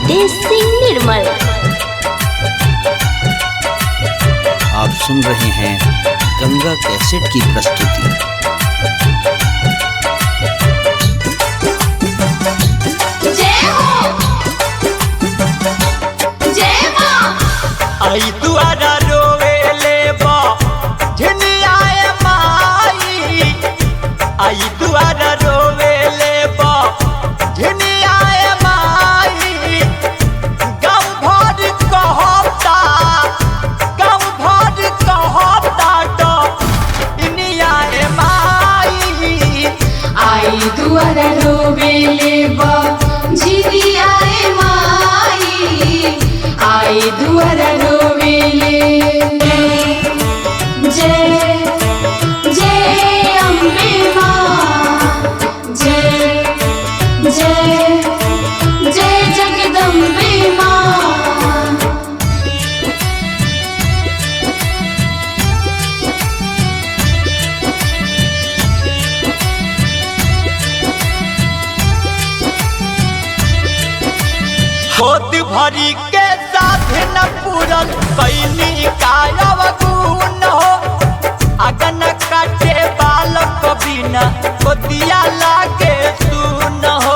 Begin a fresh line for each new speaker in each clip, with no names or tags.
नितेश सिंह निर्मल
आप सुन रहे हैं गंगा कैसेट की प्रस्तुति
जय हो जय मां
आई दुआरा रोवे ले बा झिनियाए माई आई दुआरा रोवे ले बा झिनियाए माई गम भर कहता गम भर कहता तो इनियाए माई
आई दुआर रोबेले बा झिरी आए माई आई दुआर रोबेले जय जय अम्बे माँ जय जय जय जगदम्बे माँ
होत भरी के साथ न पूरन कैनी कायव गुण हो अगन काटे बालक बिना कोतिया लागे सुन हो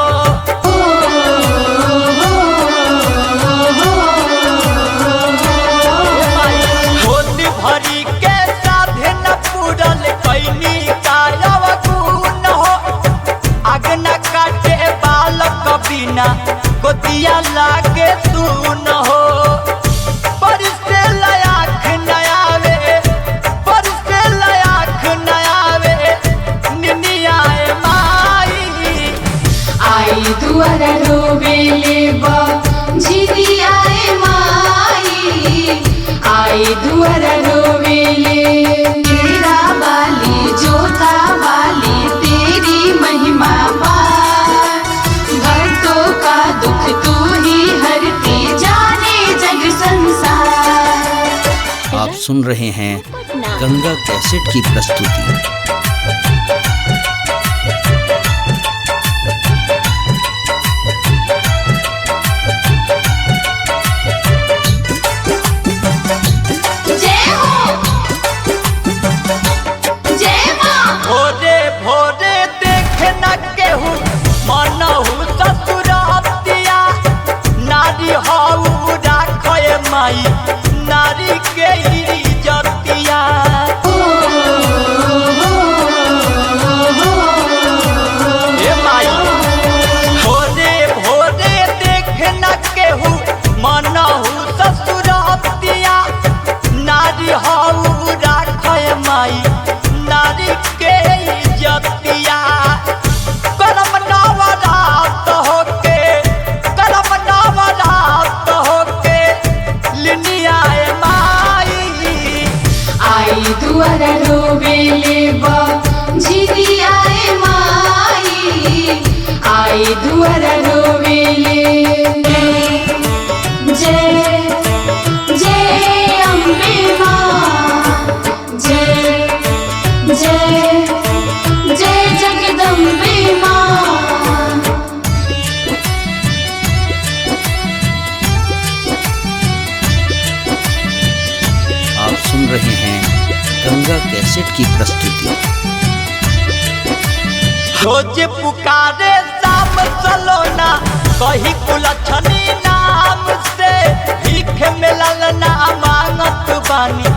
होत भरी के साथ न पूरन कैनी कायव गुण हो अगन काटे बालक बिना गोतिया लागे तू न हो परिसे लयाख नयावे परिसे लयाख नयावे निनियाए माई
आई दुआर रोबेले बा झिरी आए माई आई दुआर रोबेले तेरा बाली जोता बाली तेरी महिमा पार भक्तों का दुख तू ही हरती जाने जग संसार
आप सुन रहे हैं गंगा कैसेट की प्रस्तुति
जय हो जय मां
भोरे भोरे देख न केहू मनहु ससुरतिया नारी हऊ राखे माई नारी के इज्जतिया ए माई भोरे भोरे देख न केहू मनहु ससुरतिया नारी हऊ राखे माई नारी के इज्जतिया करम नवरात होके करम नवरात होके लिनियाए माई
आई दुआर रोबेले बा झिरी आए माई आई दुआर रोबेले जय जय अम्बे माँ जय जय जय जगदम्बे माँ
आप सुन रहे हैं गंगा कैसेट की प्रस्तुति
रोज पुकारे शाम सलोना कही कुलछनी नाम से भीख मिलल ना मांगत बानी